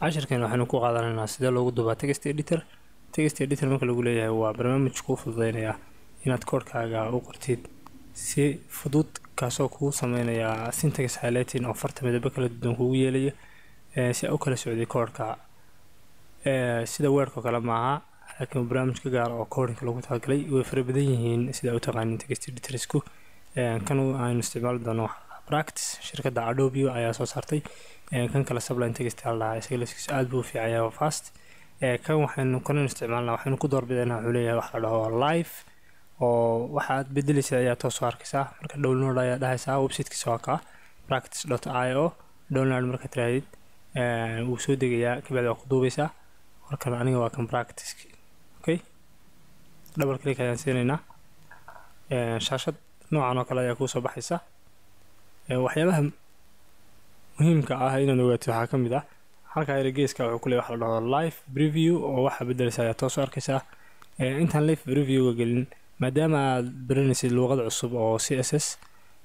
cashirkan waxaynu ku qaadanaynaa sidee loogu duubaa text editor text editor marka lagu leeyahay waa barnaamij kuu fududeynaya inaad koodhkaaga u qortid si fudud kaasoo kugu sameynaya syntax highlighting oo farta midabo kala duwan kugu yeelaya si a u kala socday koodhka sida weerkao kale maaha laakiin barnaamij ka gaar oo koodhinka lagu talagalay way fara badan yihiin sida u taqaanin text editorsku kan aynu isticmaali doono practice shirkadda adobio ayaa soo saartay kan kale subline text aldhahaa isaga laskiisa aada buu u fiican yahay fast kan waxaynu kanan isticmaalnaa waxaynu ku doorbidaynaa wuxuu leeyahay wax la dhaho live oo waxaad bedelaysa ayaa toos soo arkaysaa marka download ayaa dhahaysaa websitekiisa waa kaa practice dot i o download marka tirahdid wuu soo degayaa kabacdi waa ku duubaysaa warkan aniga waa kan practice okay double click ayaan siinaynaa shaashad noocan oo kale ayaa kuu soo baxaysa waxyaabaha muhiimka ah inaad ogaatid waxaa ka mid ah halkaa ila geeska wuxuu ku leey wax la dhaho live preview oo waxaa bedelaysa ayaa toos soo arkaysaa intaan live previewga gelin maadaama aad baranaysid luuqad cusub oo c s s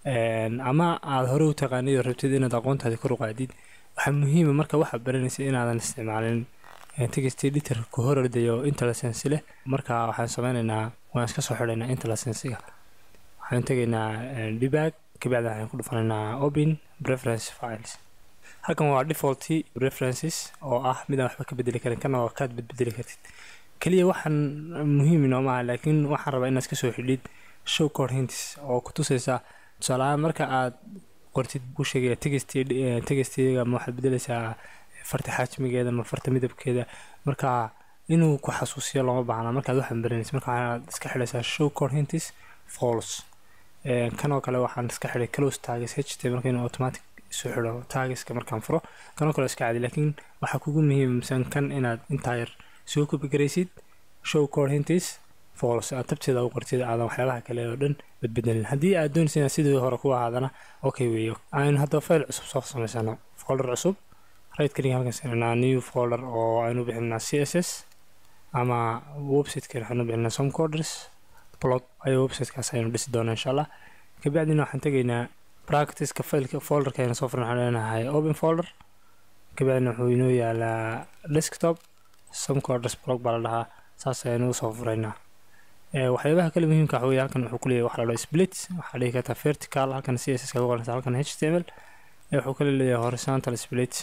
ama aada hore u taqaanid oo rabtid inaad aqoontaadi kor u qaadid waxaa muhiima marka waxaad baranaysid inaadan isticmaalin text editor ku hor ordayo intellisensi leh marka waxaan sameynaynaa waan iska soo xidhaynaa intellisensiga waxaan tegaynaa debag kabacdi waxaan ku dhufanaynaa open preference files halkan waa default preferences oo ah midaan waxba ka bedeli karin kana waa kaad bedbedeli kartid kaliya waxaan muhiim inoo maaha laakiin waxaan rabaa inaad kasoo xidhid show code hints oo ku tusaysa tusaalahaan marka aad qortid buu sheegaya tegestiga ma waxaad bedelaysaa farta xaajmigeeda ma farta midabkeeda marka inuu ku xasuusiyo looma baahna markaad waxaan baranaysa marka waxaad iska xidhaysaa show code hints false kanoo kale waxaan iska xidhay close tags ht marka inuu automatic isu xidho tagiska markaan furo kanoo kale iska cadi laakiin waxaa kugu muhiimsan kan inaad intaa yar soo kobigaraysid show code hintis false aad tabteeda u qortid aadan waxyaabaha kale oo dhan badbedelin haddii aad doonaysa inaad sidii hore ku ahaadana okay weeyo aynu haddaba file cusub soo samaysano folder cusub right click halkan siinanaa new folder oo aynu bixinaa c s s ama websiteka waxaynu bixinaa some coders blog ayo websitekaas aynu dhisi doonaa insha allah kabacdina waxaan tegaynaa practiceka fileka folderka aynu soo furan waxaan leenahay open folder kabacdina wuxuu inoo yaalaa desktop some coders blog baa la dhahaa saas ayaynu usoo furaynaa waxyaabaha kale muhiimka waxa weye halkan wuxuu kuleeyahay wax la dhaho split waxaa dhihi kartaa vertical halkan c s s kaga qoranaysa halkan h t m l wuxuu kale leeyahay horizontal split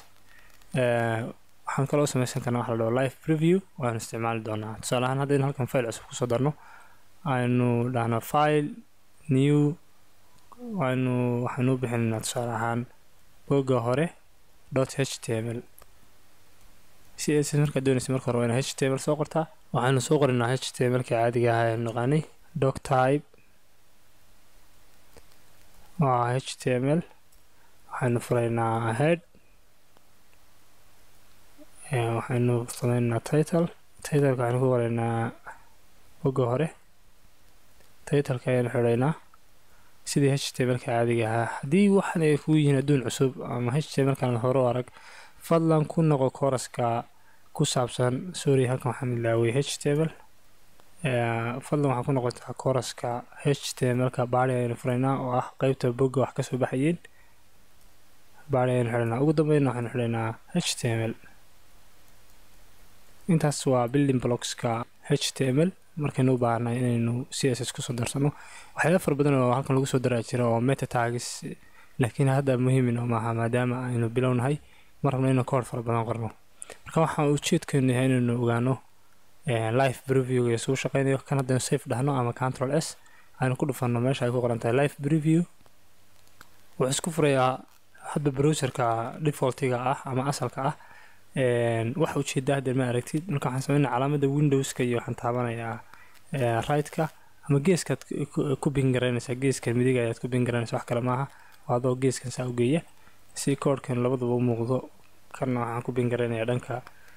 waxaan kaloo sameysan karnaa wax la dhaho live preview waanu isticmaali doonaa tusaale ahaan haddaynu halkan file cusub kusoo darno aynu dhahno file new aynu waxaynu u bixinaynaa tusaale ahaan bogga hore dot h t m l c s s markaad doonaysa marka hore waa ina h t m l soo qortaa waxaynu soo qoraynaa h t m l ka caadiga ah aynu naqaanay doc type waa h t m l waxaynu furaynaa head waxaynu sameynaa title titleka waxaynu ku qoraynaa bogga hore titleka ayaynu xidhaynaa sidii h t m l ka caadiga ahaa haddii waxan ay kugu yihiin adduun cusub ama h t m l kan hore u arag fadlan ku noqo kooraska ku saabsan sorry halkan waxaan ilaaway h t m l fadlan waxaa ku noqotaa kooraska h t m l ka baari ayaynu furaynaa oo ah qeybta bogga wax kasoo baxayeen baari ayaynu xidhaynaa ugu dambeynna waxaynu xidhaynaa h t m l intaas waa building blockska h t m l markaynu u baahnay inaynu c s s kusoo darsano waxyaaba fara badan oo halkan lagu soo daraa jira oo meta tagis laakiin hadda muhiimin oo maaha maadaama aynu bilownahay ma rabno inuu koor fara badan qorno marka waxaan ujeedkeenu yahay inaynu ogaano live previewga isugu shaqeynayo kan haddaynu safe dhahno ama control s aynu ku dhufanno meesha ay ku qoran tahay live preview wuxuu isku furayaa hadda browserka defaultiga ah ama asalka ah waxa ujeedaa haddeen ma aragtid marka waxaan sameynaa calaamada windowska iyo waxaan taabanayaa right-ka ama geeskaad ku bingaraynaysaa geeskan midiga ayaad ku bingaraynaysa wax kale maaha adoo geeskan saa ugeeya si koodhkan labaduba u muuqdo kanna waxaan ku bingaraynayaa dhanka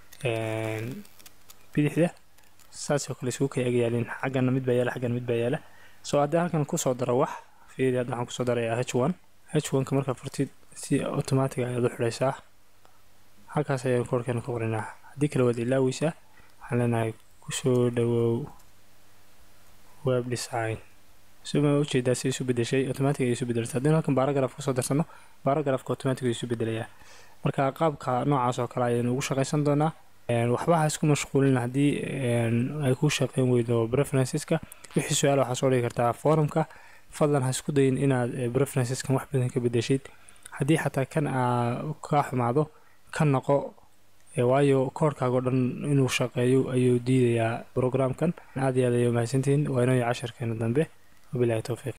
bidixda saasoo kale isugu kay agyaalin xaggana mid baa yaala xaggana mid baa yaala soo haddii halkan kusoo daro wax fiiri hadda waxaan kusoo darayaa h one h one-ka markaa furtid si automatic ayaad u xidhaysaa halkaas ayaan koodhkeena ka qoraynaa haddii kale waad ilaaweysaa waxaan leenahay kusoo dhawow web design suma ujeedaa si isu bedeshay automatic ay isu bedeltay haddii halkan baragraph kusoo darsano baragraphka automatic ay isu bedelayaa marka qaabka noocaas oo kale ayaynu ugu shaqaysan doonaa waxba ha isku mashquulin haddii ay ku shaqeyn weydo preferenceska wixii su-aal waxaa soo dhigi kartaa forumka fadlan ha isku dayin inaad preferenceskan wax badan ka bedeshid haddii xataa kan aa kaa xumaado ka noqo waayo koorkaaga o dhan inuu shaqeeyo ayuu diidayaa programkan aad iyo aad ayay umahadsantihiin waa inoo casharkeena dambe wabilahi towfiiq